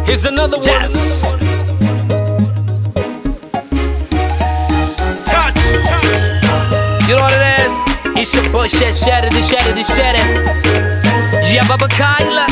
Here's another one. Jazz. Touch. You know what it is? It's your boy Shed Shatter, the Shatter, the Shatter. Yeah, Baba Kyla.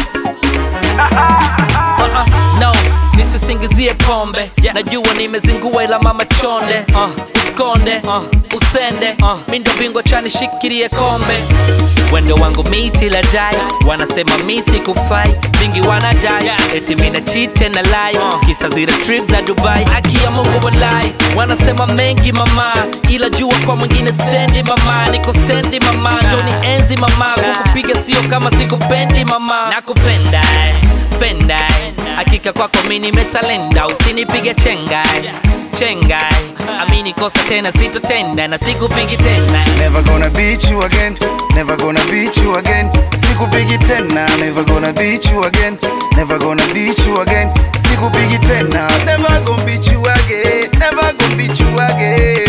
Uh-uh, no, nisisingizie pombe najua nimezingua ila mama chonde uh, uskonde uh, usende uh, mindo bingwa chani shikirie kombe wendo wangu miti la dai wanasema misi kufai vingi wanadai eti mina chite na lai kisa zile trip za dubai aki ya mungu walai wanasema mengi mama ila jua kwa mwingine sendi mama niko stendi mama njoni enzi mama kukupiga sio kama sikupendi mama nakupenda eh pendai hakika kwako mi nimesalenda usinipige chengai chengai amini kosa tena sitotenda na sikupigi tena Never gonna beat you again, never gonna beat you again. Sikupigi tena, never gonna beat you again, never gonna beat you again. Sikupigi tena, never gonna beat you again, never gonna beat you again.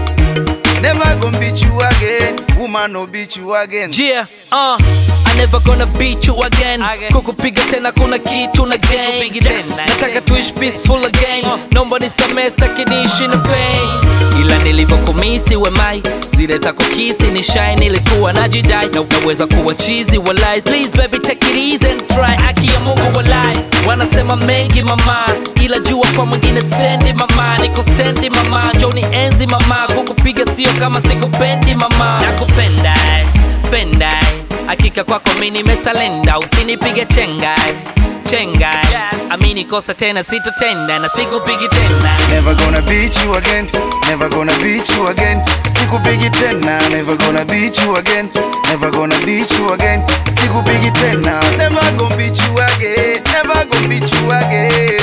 Never gonna beat you again, woman no beat you again. Yeah, uh, I never gonna beat you again. Kukupiga tena kuna kitu na game. Nataka tuishi peaceful again. Naomba nisamehe sitaki niishi na pain. Ila nilivyokumisi wemai zile za kukisi ni shy nilikuwa najidai na unaweza kuwa chizi walai please baby take it easy and try aki ya Mungu walai wanasema mengi mama ila jua kwa mwingine sendi mama niko stendi mama njoni enzi mama kukupiga sio kama sikupendi mama nakupenda eh, penda eh. hakika kwako mi nimesalenda usinipige chengai chengai amini kosa tena sitotenda na sikupigi tena Never gonna beat you again, never gonna beat you again. Sikupigi tena, never gonna beat you again, never gonna beat you again. Sikupigi tena, never gonna beat you again, never gonna beat you again.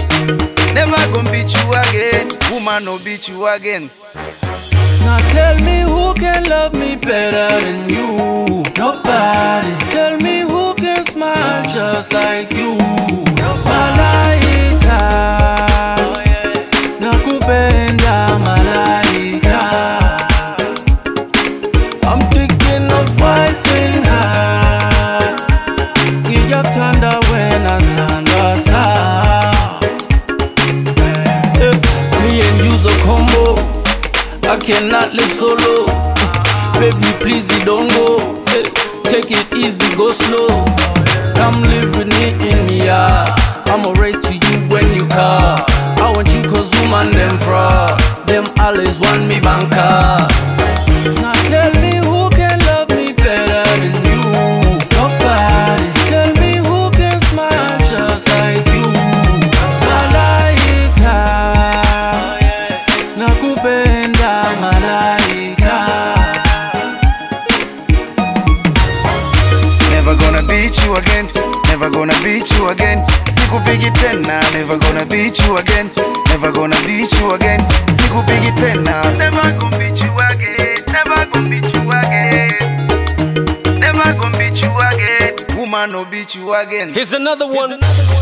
Never gonna beat you again, woman no beat you again. Now tell me who can love me better than you? Nobody. Tell me who can smile just like you? Malaika. Nakupenda malaika. I'm thinking of wife in her. Ngiyakuthanda wena sandasa. Eh, Me and you's a combo. I cannot live solo. Baby, please you don't go. Eh, Take it easy, go slow. Come live with me in me, yeah. I'ma race to you when you call. I want you cause woman them fraud. Them always want me banker. Now tell me who can love me better than you. Nobody. Tell me who can smile just like you. Malaika. Nakupenda malaika. Never gonna beat you again, never gonna beat you again. Sikupigi tena, never gonna beat you again, never gonna beat you again. Sikupigi tena, never gonna beat you again, never gonna beat you again. Never gonna beat you again, woman no beat you again. Here's another one.